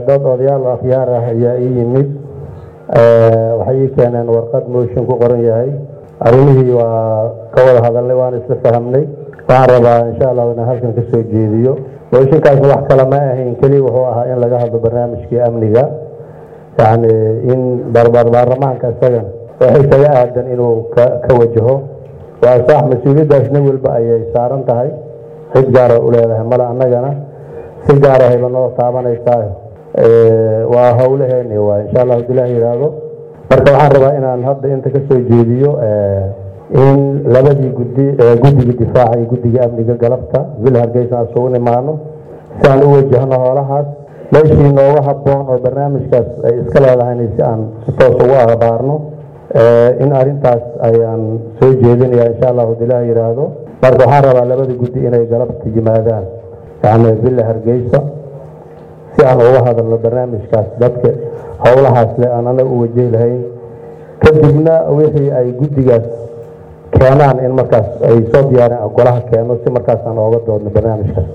dad odayaal akhyaar ah ayaa ii yimid waxay ii keeneen warqad mooshin ku qoran yahay arrimihii waa ka wada hadalnay waan isla fahamnay waxaan rabaa insha allahu inaan halkan ka soo jeediyo mooshinkaasna wax kale ma ahayn keliya wuxuu ahaa in laga hadlo barnaamijkii amniga yacni in baarlamaanka isagan waxay kaga aadan inuu ka ka wajaho waa sax mas-uuliyaddaas nin walba ayay saaran tahay cid gaara u leedahay male annagana si gaara hayba noo taabanaysaa waa howlaheeni waa insha allah hadii ilaah yidhaahdo marka waxaan rabaa inaan hadda inta ka soo jeediyo in labadii guddi guddiga difaaca iyo guddiga amniga galabta vil hargeysa aan isugu nimaano si aan u wajahno hoolahaas meeshii nooga habboon oo barnaamijkaas ay iska leedahayna si aan si toos ugu akhbaarno in arrintaas ayaan soo jeedinaya insha allah hadii ilaah yidhaahdo marka waxaan rabaa labada guddi inay galabta yimaadaan yani villa hargeysa si aan uga hadalno barnaamijkaas dadka howlahaas le aan anaga u wajahi lahayn kadibna wixii ay guddigaas keenaan in markaas ay soo diyaareen golaha keeno si markaas aan ooga doodno barnaamijkaas